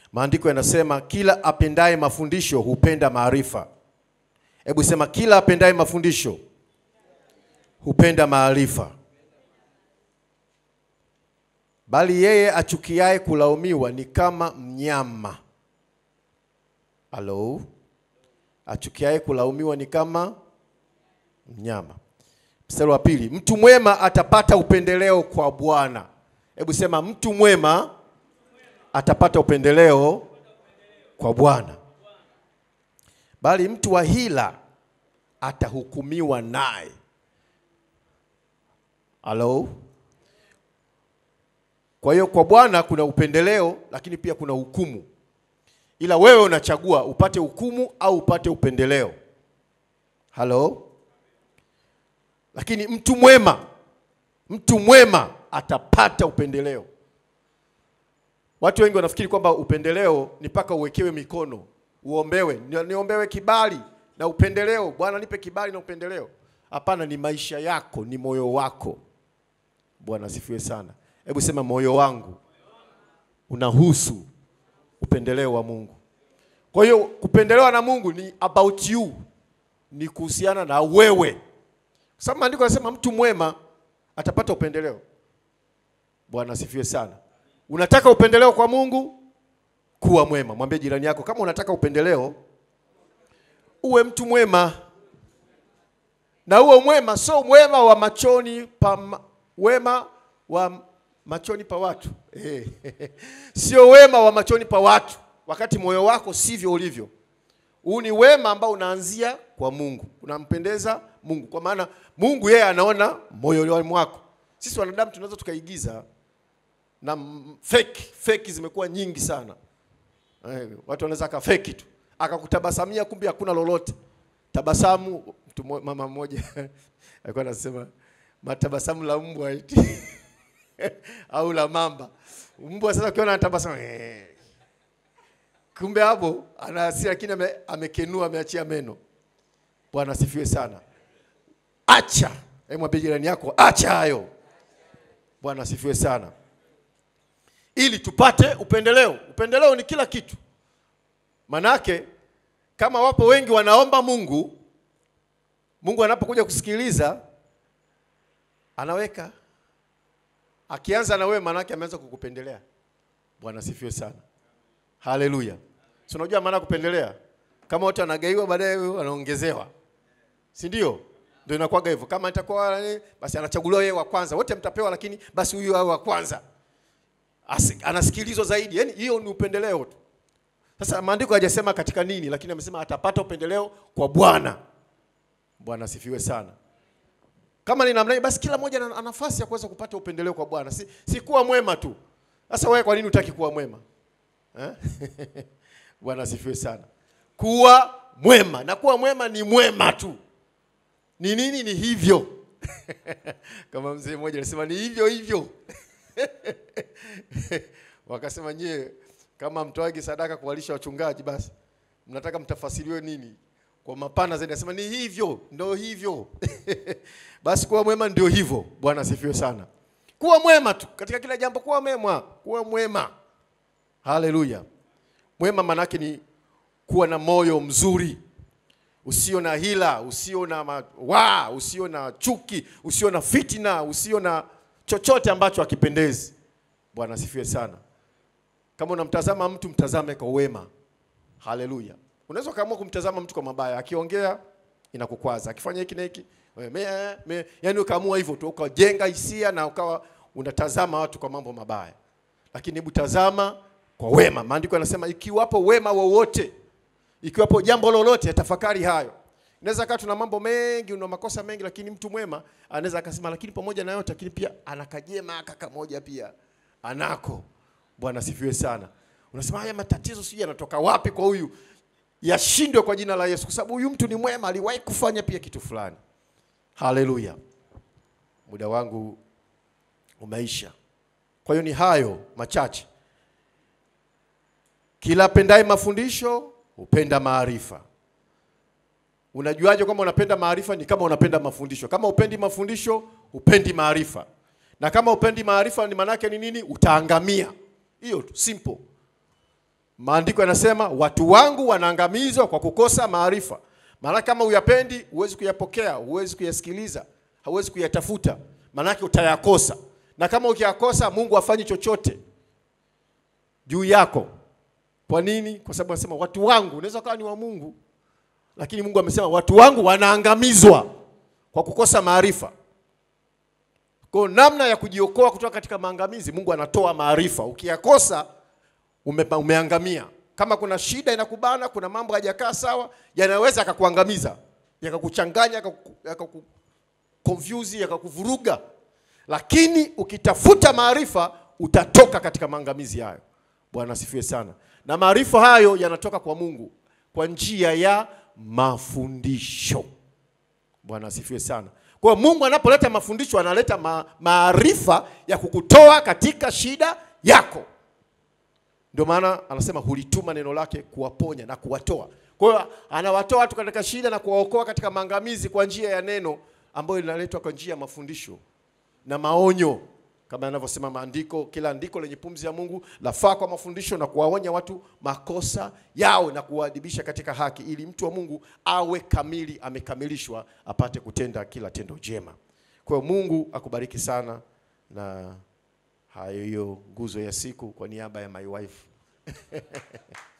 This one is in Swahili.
Maandiko yanasema kila apendaye mafundisho hupenda maarifa. Hebu sema kila apendaye mafundisho hupenda maarifa, bali yeye achukiaye kulaumiwa ni kama mnyama. Halo, achukiaye kulaumiwa ni kama mnyama. Mstari wa pili, mtu mwema atapata upendeleo kwa Bwana. Hebu sema mtu mwema atapata upendeleo kwa Bwana, bali mtu wa hila atahukumiwa naye. Halo. Kwa hiyo kwa Bwana kuna upendeleo, lakini pia kuna hukumu, ila wewe unachagua upate hukumu au upate upendeleo. Halo. Lakini mtu mwema, mtu mwema atapata upendeleo. Watu wengi wanafikiri kwamba upendeleo ni mpaka uwekewe mikono, uombewe, ni- niombewe kibali na upendeleo. Bwana nipe kibali na upendeleo. Hapana, ni maisha yako, ni moyo wako. Bwana asifiwe sana. Hebu sema moyo wangu unahusu upendeleo wa Mungu. Kwa hiyo kupendelewa na Mungu ni about you, ni kuhusiana na wewe, kwa sababu maandiko yanasema mtu mwema atapata upendeleo. Bwana asifiwe sana. Unataka upendeleo kwa Mungu, kuwa mwema. Mwambie jirani yako, kama unataka upendeleo, uwe mtu mwema, na uwe mwema, sio mwema wa machoni pa ma- wema wa machoni pa watu Eh, sio wema wa machoni pa watu, wakati moyo wako sivyo ulivyo. Huu ni wema ambao unaanzia kwa Mungu, unampendeza Mungu, kwa maana Mungu yeye anaona moyo mwako. Sisi wanadamu tunaweza tukaigiza na m- fake fake zimekuwa nyingi sana. Eh, watu wanaweza akafeki tu akakutabasamia, kumbe hakuna lolote. Tabasamu. Mtu mmo- mama mmoja alikuwa anasema matabasamu la mbwa eti au la mamba. Mbwa sasa ukiona anatabasamu eh. kumbe hapo ana hasira, lakini ame, amekenua ameachia meno. Bwana asifiwe sana. Acha, hebu mwambie jirani yako, acha hayo. Bwana asifiwe sana ili tupate upendeleo. Upendeleo ni kila kitu. Manake kama wapo wengi wanaomba Mungu, Mungu anapokuja kusikiliza anaweka, akianza na wewe, manake ameanza kukupendelea. Bwana sifiwe sana, haleluya. Si unajua maana ya kupendelea? Kama watu wanagaiwa, baadaye wanaongezewa, si ndio? Ndio inakuwaga hivyo. Kama itakuwa eh, basi anachaguliwa yeye wa kwanza, wote mtapewa, lakini basi huyu awe wa kwanza Asi- anasikilizwa zaidi. Yaani hiyo ni upendeleo tu. Sasa maandiko hajasema katika nini, lakini amesema atapata upendeleo kwa Bwana. Bwana asifiwe sana. Kama ni namna hiyo, basi kila mmoja ana nafasi ya kuweza kupata upendeleo kwa Bwana, si, si kuwa mwema tu. Sasa wewe kwa nini hutaki kuwa mwema eh? Bwana asifiwe sana. Kuwa mwema na kuwa mwema ni mwema tu. Ni nini? Ni hivyo kama mzee mmoja alisema ni hivyo hivyo wakasema nyie kama mtoagi sadaka kuwalisha wachungaji basi mnataka mtafasiriwe nini kwa mapana zaidi nasema ni hivyo ndo hivyo basi kuwa mwema ndio hivyo bwana asifiwe sana kuwa mwema tu katika kila jambo kuwa mwema kuwa mwema haleluya mwema manake ni kuwa na moyo mzuri usio na hila usio na ma- waa usio na chuki usio na fitina usio na chochote ambacho hakipendezi bwana asifiwe sana kama unamtazama mtu mtazame kwa wema haleluya unaweza ukaamua kumtazama mtu kwa mabaya akiongea inakukwaza akifanya hiki na hiki wewe, me, me, yani ukaamua hivyo tu ukajenga hisia na ukawa unatazama watu kwa mambo mabaya lakini hebu tazama kwa wema maandiko yanasema ikiwapo wema wowote ikiwapo jambo lolote tafakari hayo inaweza kaa tuna mambo mengi una makosa mengi lakini mtu mwema anaweza akasema lakini pamoja na yote lakini pia anakajema kaka moja pia anako bwana sifiwe sana unasema haya matatizo sijui yanatoka wapi kwa huyu yashindwe kwa jina la yesu kwa sababu huyu mtu ni mwema aliwahi kufanya pia kitu fulani haleluya muda wangu umeisha kwa hiyo ni hayo machache kila apendaye mafundisho hupenda maarifa. Unajuaje kwamba unapenda maarifa? Ni kama unapenda mafundisho. Kama upendi mafundisho, upendi maarifa, na kama upendi maarifa, ni manake ni nini? Utaangamia. Hiyo tu, simple. Maandiko yanasema watu wangu wanaangamizwa kwa kukosa maarifa. Maana kama uyapendi, huwezi kuyapokea, huwezi kuyasikiliza, hauwezi kuyatafuta, maanake utayakosa. Na kama ukiyakosa, Mungu hafanyi chochote juu yako. Kwa nini? Kwa sababu anasema watu wangu, unaweza kawa ni wa Mungu, lakini Mungu amesema watu wangu wanaangamizwa kwa kukosa maarifa. Kwa namna ya kujiokoa kutoka katika maangamizi, Mungu anatoa maarifa. Ukiyakosa ume, umeangamia. Kama kuna shida inakubana, kuna mambo hayajakaa sawa, yanaweza yakakuangamiza, yakakuchanganya, yakaku yakaku confuse, yakakuvuruga. Lakini ukitafuta maarifa, utatoka katika maangamizi hayo. Bwana asifiwe sana. Na maarifa hayo yanatoka kwa Mungu kwa njia ya mafundisho. Bwana asifiwe sana. Kwa hiyo Mungu anapoleta mafundisho analeta ma maarifa ya kukutoa katika shida yako. Ndio maana anasema hulituma neno lake kuwaponya na kuwatoa. Kwa hiyo anawatoa watu katika shida na kuwaokoa katika maangamizi kwa njia ya neno ambayo linaletwa kwa njia ya mafundisho na maonyo, kama yanavyosema maandiko. Kila andiko lenye pumzi ya Mungu lafaa kwa mafundisho na kuwaonya watu makosa yao na kuwaadibisha katika haki, ili mtu wa Mungu awe kamili, amekamilishwa, apate kutenda kila tendo jema. Kwa hiyo Mungu akubariki sana na hayo hiyo nguzo ya siku kwa niaba ya my wife